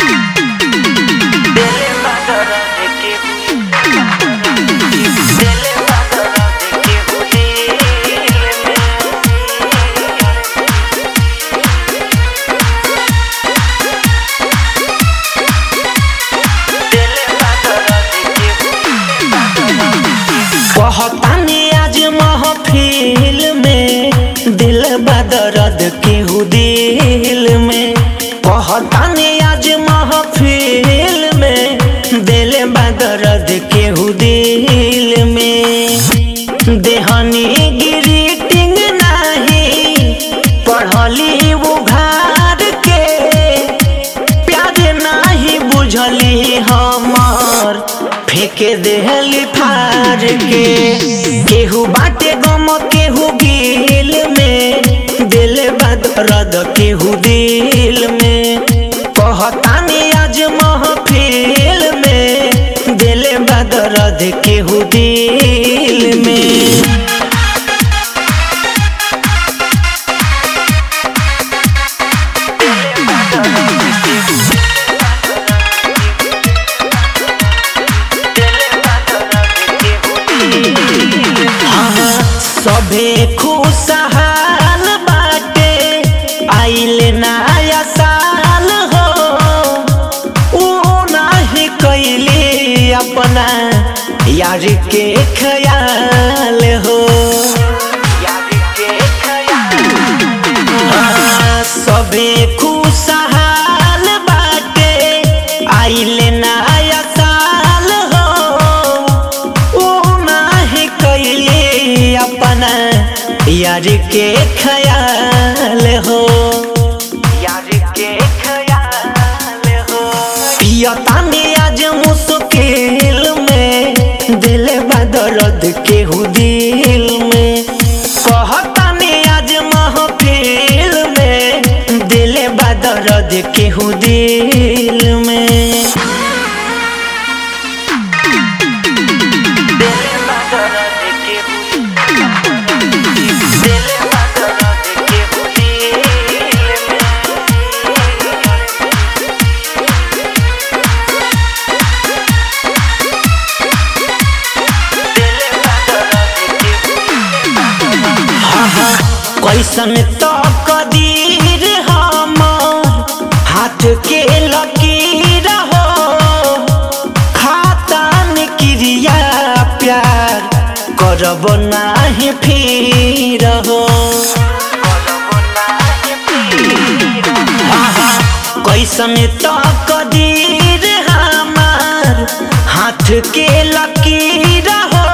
दिल बदर के दिल बदर के दिल में दिल बदर कहतानी आज महफिल में दिल बदरद केहू दिल में कहतानी आज महफिल में दिल बदरद केहू दिल में देहनी ग्रीटिंग नाही पढ़ली उघार के प्यार नाही बुझली हमर फेंके देहली फार के केहू बाटे गम केहू गिल में दिल बदरद केहू दिल में कहतानी आज महफिल में दिल बदरद केहू दिल में सभे खुशहाल बाटे आइल नया साल हो ऊ नाही कैले अपना यार के ख्याल हो याद के ख्याल हाँ, सभे खुशहाल बाटे आइल नया साल हो ऊ नाही कैले अपना यार के ख्याल हो याद के ख्याल हो पियतानी आज मुश्किल में दिल बदरद केहू दिल में कहतानी आज महफिल में दिल बदरद केहू दिल में दिल बदर के दिल बदर के दिल में दिल बदर के कैसन तो कदीर हमर हाथ के लकीर हो खातान क्रिया प्यार करब नाही फिर हो आहा, कैसन तो कदीर हमार हाथ के लकीर हो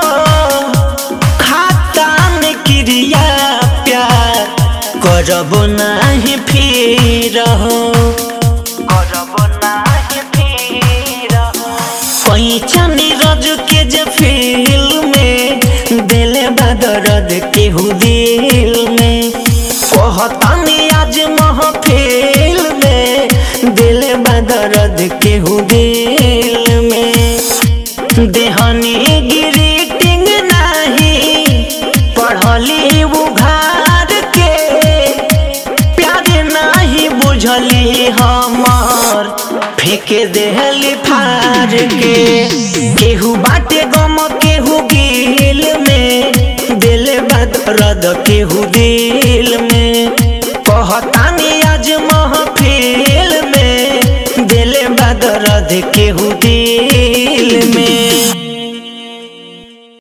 खातान क्रिया प्यार करब नाही फिर हो करब नाही फिर पैचन रज के जे फील में दिल बदरद केहू दिल में कहतानी आज महफिल में दिल बदरद केहू दिल में देहनी ग्रीटिंग नाही पढ़ली उघार के प्यार नाही बुझली हमर फेंके देहली फार के केहू बाटे गम केहू गिल में दिल बदरद केहू दिल में कहतानी आज महफिल में दिल बदरद केहू दिल में